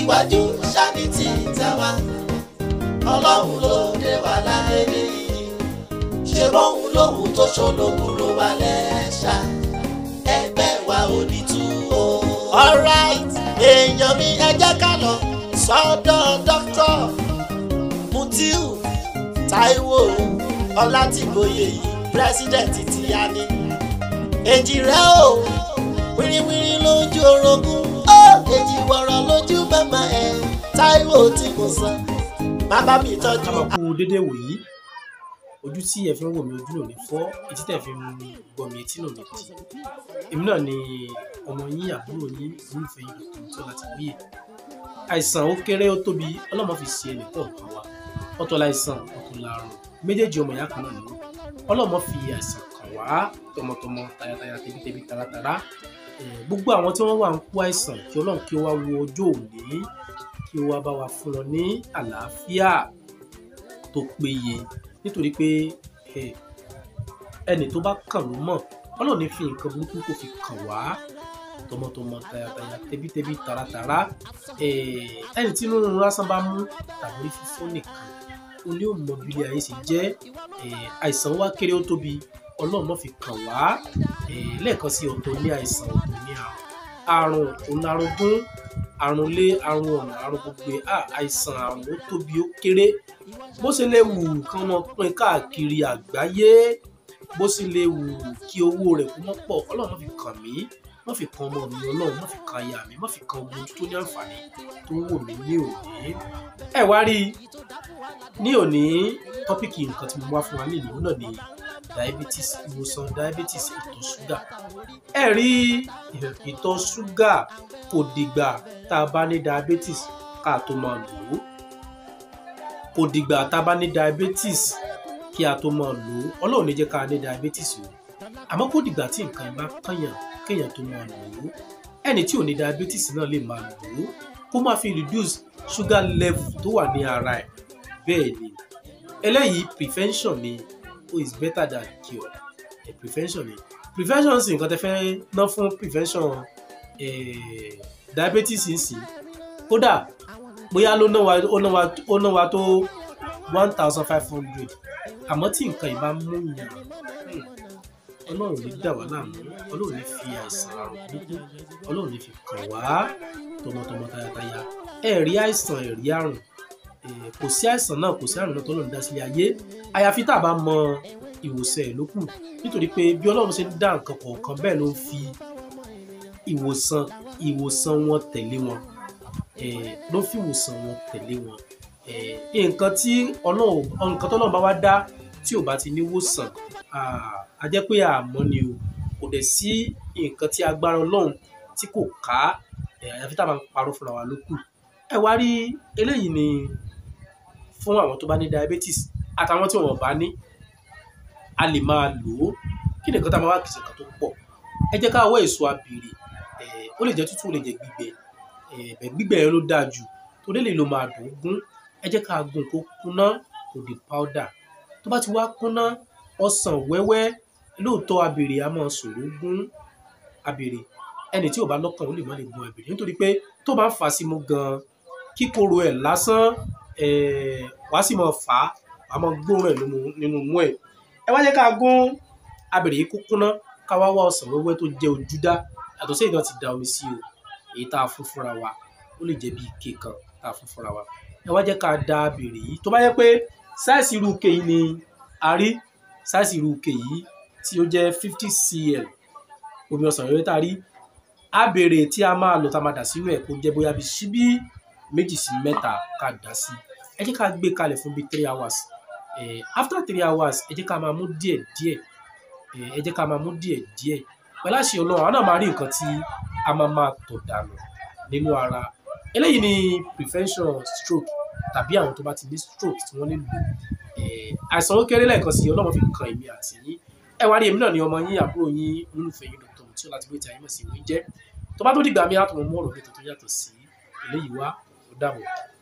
ìtẹ̀síwájú ṣáàbìtì tàwa ọlọ́run ló dé wà láyé nìyí ṣé bóun lòun tó ṣolókùrò wà lẹ́ṣà ẹgbẹ́ wa ò ní tú o. alright èèyàn mi ẹ jẹ́ ká lọ sọ́dọ̀ dókítà Mutiu Táíwò Ọlátìgbòye yìí pírẹsidẹ̀ntì ti yá ni èjì rẹ o wíríwírí lójú orogún ó èjì wọ̀rọ̀ lójú mẹ́mà ẹ̀ Táíwò tí kò sàn bàbá mi tọ́jú ká máa kú dédé wòyí ojú tí ẹ fi ń wò mí ojú lò ní fọ́ etí tẹ̀ fi ń gbọ́ mi etí lò ní tì èmi náà ni ọmọ yín àbúrò yín olùfẹ́ yín dr tí ọlá ti wíyè àìsàn ó kéré ó tóbi ọlọ́mọ fi ṣe ẹnìkan kan wa ọ̀tọ̀ láìsàn ọ̀tọ̀ làrùn méjèèjì ọmọ ìyá kan náà ni ọlọ́mọ fi àìsàn kàn wá tọmọtọmọ tayataya tẹbítẹbí taratara Eh, gbogbo àwọn tí wọ́n wà ń kó àìsàn kí ọlọ́run kí ó wá wo ọjọ́ òní kí ó wá bá wa fún wọn ní àlàáfíà tó péye nítorí pé eh, ẹni tó bá kàn ló mọ̀ ọlọ́run ní fi nǹkan burúkú kó fi kàn wá tọmọtọmọ tayataya tẹbítẹbí taratara Eh, ẹni tí inú rírun lásán bá mú tàbí orí fífọ́ nìkan ó ní òun mọ bí ilé ayé ṣe jẹ́ Eh, àìsàn wa kéré ó tóbi ọlọ́run má fi kàn wá Eh, lẹ́ẹ̀kan sí ọ̀tọ̀ ní àìsàn ọ̀tọ̀ ní àrùn àrùn òun àrùngún àrùn lé àrùn ọ̀nà àrùn gbogbo ẹ̀ Ah, àìsàn àrùn ó tóbi ó kéré bó ṣe lè wù kán mọ pín káàkiri àgbáyé bó ṣe lè wù kí owó rẹ̀ kó mọ́ pọ̀ ọlọ́run má fi kàn mí má fi kan ọmọ mi ọlọ́run má fi kan aya mi má fi kan ogun tó ní àǹfààní tó ń wò mí ní òní. ẹ wá rí i ní òní tọ́pìkì nǹkan tí mo wá fún wa ní ìlú náà ni diabetes ìwòsàn diabetes ìtọ̀ ṣúgà. ẹ rí ìtọ̀ ṣúgà kò dìgbà tá a bá ní diabetes ká tó máa lò ó kò dìgbà tá a bá ní diabetes kí a tó máa lò ó ọlọ́run ní jẹ́ ká ní diabetes o àmọ́ kò dìgbà tí nǹkan yẹn bá kànyàn kéèyàn tó máa lò ó ẹni tí ò ní diabetes náà lè máa lò ó kó máa fi reduce sugar level tó wà ní ara ẹ̀ bẹ́ẹ̀ ni eléyìí prevention ni oh is better than cure eh, prevention ni prevention sì nǹkan tẹ́ fẹ́ ná fún prevention eh, diabetes ń sìn kódà bóyá ló ná wa ó ná wa ó ná wa tó one thousand five hundred àmọ́ tí nǹkan yìí bá mú yàn hmm, ọlọ́run ní dà wá láàmú ọlọ́run ní fi àìsàn àrùn burúkú ọlọ́run ní fi kàn wá tọmọtọmọ tayataya ẹ rí àìsàn ẹ rí àrùn Eh, kò sí àìsàn náà kò sí àrùn náà tọ́lọ́run dá sílé ayé àyàfi tá a bá mọ ìwòsàn ẹ̀ ló kù nítorí pé bí ọlọ́run ṣe ń dá nǹkan kọ̀ọ̀kan bẹ́ẹ̀ ló ń fi ìwòsàn ìwòsàn wọn tẹ̀lé wọn Eh, ló fi ìwòsàn wọn tẹ̀lé wọn Eh, nǹkan tí ọlọ́run nǹkan tọ́lọ́run bá wá dá tí ò bá ti ní wòsàn ah, a jẹ́ pé àmọ́ ni o kò dẹ̀ sí nǹkan tí agbára ọlọ́run tí kò ká eh, àyàfi tá a máa ń parọ́ fúnra wa ló kù ẹ wá rí eléyìí ni fún àwọn tó bá ní diabetes àtàwọn tí wọn bá ní a lè máa lò ó kí nìkan tá a máa wá kìsì kan tó pọ̀ ẹ jẹ́ ká wọ́ èso abèrè eh, ó lè jẹ́ tútù ó lè jẹ́ gbígbẹ eh, bẹ̀ gbígbẹ yẹn ló dáa jù torí lè lo máa dùn ún gún ẹ jẹ́ ká gún kó kúná kó di powder tó bá ti wá kúná ọsàn wẹ́wẹ́ lóòótọ́ abèrè a máa ṣòro gún abèrè ẹni tí ò bá lọ́kàn ó lè má lè gun abèrè nítorí pé tó bá ń fà á sí mú gan-an kíkorò ẹ̀ lásán eh, wàá sì máa fà á wàá máa gbóòórùn ẹ̀ nínú nínú mú ẹ̀ ẹ wá jẹ́ ká gún abèrè yìí kó kúná ká wá wá ọsàn wẹ́wẹ́ tó jẹ́ ojúdá yàtọ̀ sí ìdán ti da omi sí o èyí tá a fún fúnra wa ó lè jẹ́ bí ike kan tá a fún fúnra wa ẹ wá jẹ́ ká da abèrè yìí tó bá yẹ pé sáìsì irú ike yìí ni a rí sáìsì irú ike yìí tí ó jẹ́ fifty cl omi ọsàn wẹ́wẹ́ tá a rí abèrè tí a máa lò tá a máa dà sínú ẹ̀ kó jẹ́ bóyá bí síbí méjì sí mẹ́ta ká dà sí ẹ jẹ́ ká gbé kalẹ̀ fún bí three hours eh, after three hours ẹ jẹ́ ká máa mú díẹ̀ díẹ̀ eh, ẹ jẹ́ ká máa mú díẹ̀ díẹ̀ pẹ̀lú àṣẹ ọlọ́run àwọn náà máa rí nǹkan tí a máa máa tọ̀ dànù nínú ara eléyìí ni prevention stroke tàbí àwọn tó bá ti ní stroke tí wọ́n lè lò eh, àìsàn ó kéré lẹ́ẹ̀kan sí ọlọ́run fi kan èmi àti yín ẹ wá rí èmi náà ni ọmọ yín àbúrò yín olólùfẹ́ yín dr tí ó láti gbé tí ayé mọ̀ sí ìwé jẹ́ tó bá tó dìgbà mi á tó mọ mú ọ̀rọ̀ mi tó tó yàtọ̀ sí eléyìí wá ó dàbọ̀.